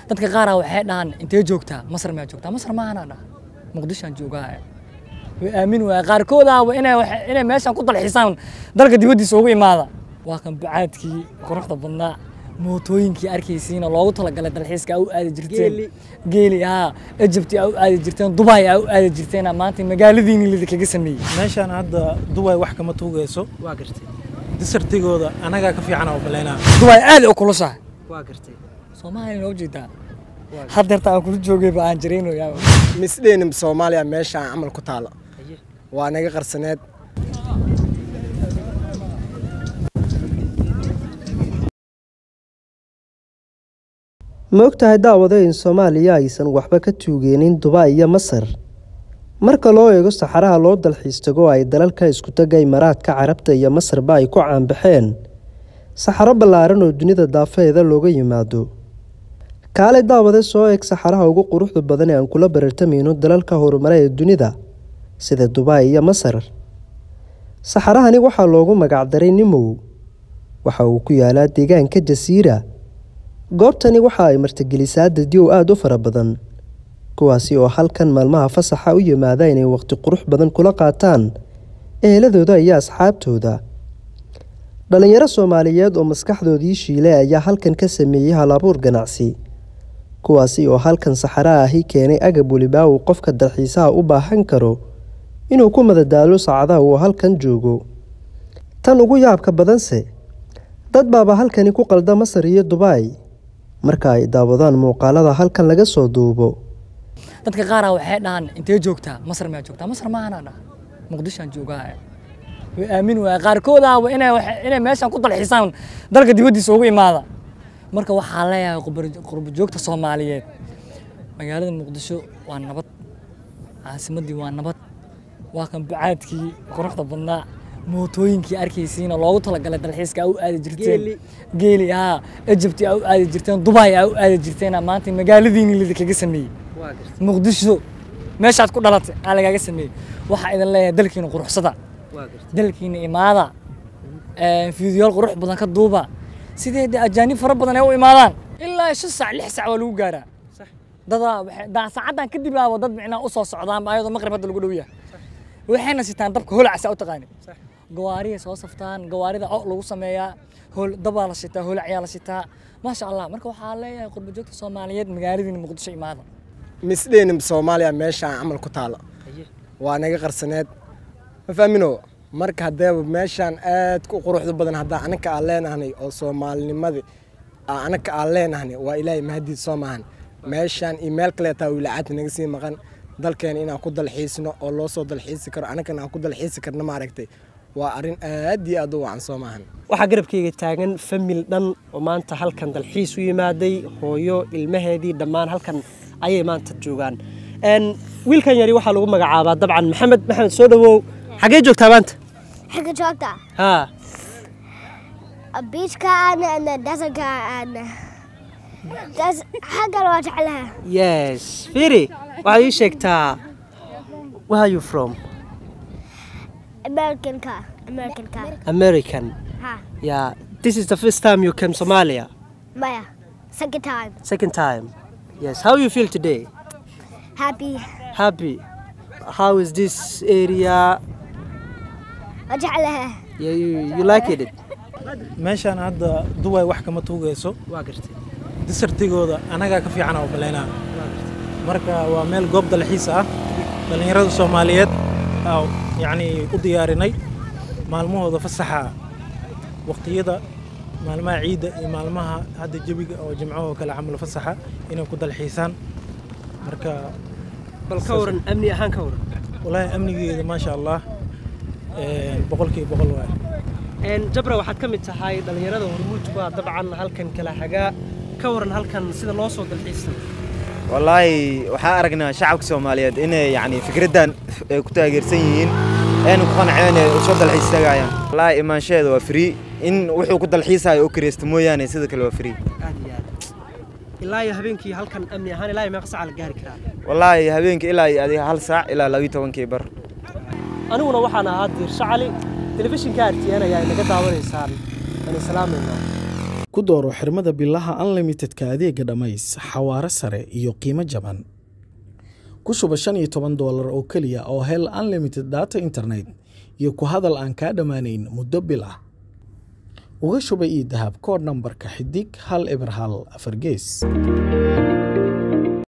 dadka qaaraa waxay dhahaan intee joogtaa masar miyaa joogtaa masar maahanaa dhaha muqdishoan joogaa way aamin waaya qaarkoodaaba inay wax- inay meeshan ku dalxiisaan dalka dibaddiisa ugu imaada waa kan bacaadkii quruxda badnaa mootooyinkii arkaysiina loogu talagalay dalxiiska aa u aadi jirteen geeli haa ejibti aa u aadi jirteen dubai aa u aadi jirteen maanta magaaladiini lidinkaga sameeyey meeshaan hadda duway wax kama tuugayso waa gartay disartigooda anagaa ka fiican oo baleynaa dubai aad u kulushahay waa gartay soomaaliya noo jeedaa haddeerta aan kula joogayba aan jaraynoyaa misdheenim soomaaliya meeshaan camal ku taala Haye. waa naga qarsaneed ma ogtahay daawado in soomaaliya aysan waxba ka tuugeenin dubai iyo masar marka loo eego saxaraha loo dalxiis tago ay dalalka iskutaga imaaraadka carabta iyo masarba ay ku caanbaxeen saxaro ballaaran oo dunida daafeeda looga yimaado kaale daawade soo eeg saxaraha ugu quruxda badan ee aan kula barartamayno dalalka horumare ee dunida sida dubai iyo masar saxarahani waxaa loogu magacdaray nimow waxa uu ku yaalaa deegaanka jasiira goobtani waxa ay martigelisaa dadyow aada u fara badan kuwaasi oo halkan maalmaha fasaxa u yimaada inay waqti qurux badan kula qaataan eheladooda iyo asxaabtooda dhalinyaro soomaaliyeed oo maskaxdoodii shiile ayaa halkan ka sameeyey halabuur ganacsi kuwaasi oo halkan saxara ahi keenay agab welibaa uu qofka dalxiisaha u baahan karo inuu ku madadaalo saacadaha uu halkan joogo tan ugu yaabka badanse dad baaba halkani ku qalda masar iyo dubai marka ay daawadaan muuqaalada halkan laga soo duubo dadka qaaraa waxay dhahaan intee joogtaa masar miyaa joogtaa masar maahanaa dhaha muqdishoan joogaa way aamin waaya qaarkoodaaba inay wax- inay meeshan ku dalxiisaan dalka dibaddiisa ugu imaada marka waxaa leeyahay qurba- qurba joogta soomaaliyeed magaalada muqdisho waa nabad caasimaddii waa nabad waa kan bacaadkii quruxda badnaa mootooyinkii arkaysiina loogu talagalay dalxiiska aa u aadi jirteen geeli haa ejibti aa u aadi jirteen dubai aa u aadi jirteen maanta magaaladiini lidinkaga sameeyey waa gartay muqdisho meeshaad ku dhalatay aa lagaaga sameeyey waxaa idin leeyahay dalkiina quruxsada waa gartay dalkiina imaada fiidiyool qurux badan ka duuba sidee de ajaanib fara badan ay u imaadaan ilaa shan saac lix saac waa lagu gaaraa Sax. dadaa waxay- daa saacaddan kadib aaba dad micnaa usoo socdaanba ayadoo maqrib hadda lagu dhow yahay waxayna sitaan dabka holacsa u taqaani Sax. gawaariyay soo saftaan gawaarida o lagu sameeyaa hol dabaa la shitaa holacayaa la shitaa maasha allah marka waxaa leeyahay qurba joogta soomaaliyeed magaaladiina muqdisho imaada misdheenim soomaaliya meeshaan camal ku taala Haye. waa naga qarsaneed ma fahmino marka haddeeba meeshaan aad ku quruxda badan haddaa anaka aan leenahnay oo soomaalinimadii aa anaka aan leenahnay waa ilaahay mahadiid soo maahan meeshaan iyo meel kaleetaa wilaacadta naga sii maqan dalkeena inaan ku dalxiisno oo loo soo dalxiisi karo anakana aan ku dalxiisi karna maaragtay waa arrin aad iyo aad u wacan soo maahan waxaa garabkayga taagan famil dhan oo maanta halkan dalxiis u yimaaday hooyo ilmaheedii dhammaan halkan ayay maanta joogaan Een, wiilkan yari waxaa lagu magacaabaa dabcan maxamed maxamed soo dhawow xagee joogtaa maanta حق جوكتا haa البيتش كان ان دزر كان دز حق الوجع لها yes firi waxaad ii sheegtaa where are you from American car American car american ها yeah this is the first time you came somalia Maya second time second time yes how you feel today happy happy how is this area وجع لها yeah, you, you like it meeshaan hadda duway wax kama tuugayso waa gartay disartigooda anagaa ka fiican oo baleynaa marka waa meel goob dalxiis ah dhallinyarada soomaaliyeed aa yacni u diyaarinay maalmahooda fasaxa waqtiyada maalmaha ciidda iyo maalmaha hadda jebiga oo jimcahoo kale camal fasaxa inay ku dalxiisaan marka bal ka waran amni ahaan ka waran walaahi amnigeeda maasha allah een, boqolkiiba boqol waay Een, jabra waxaad ka mid tahay dhallinyarada hormuudku ah dabcan halkan kala hagaa ka waran halkan sida loo soo dalxiistay wallaahi waxaa aragnaa shacabka soomaaliyeed inay yani fikraddan ay ku taageersan yihiin ayna ku qanceen ay soo dalxiis tagaayaan wallaahi imaanshaheeda waa free in wuxuu ku dalxiisayo oo kireysta mooyaane sida kale waa free aad iyo aad ilaa iyo habeenkii halkan amni ahaan ilaa iyo meeqa saca la gaari karaa wallaahi habeenkii ilaa iyo adiga hal saac ilaa labiyo tobankii bar aniguna waxaan ahaa diirsho cali telefishinka artn ayaa inaga daawanaysaan waan islaamaynaa ku dooro xirmada bilaha unlimitedka adeega dhammays xawaare sare iyo qiimo jaban ku shuba shan iyo toban doolar oo keliya oo hel unlimited data internet iyo ku hadal aan kaa dhammaanayn muddo bil ah uga shuba ii dahab koodh nambarka xidig hal eber hal afar gees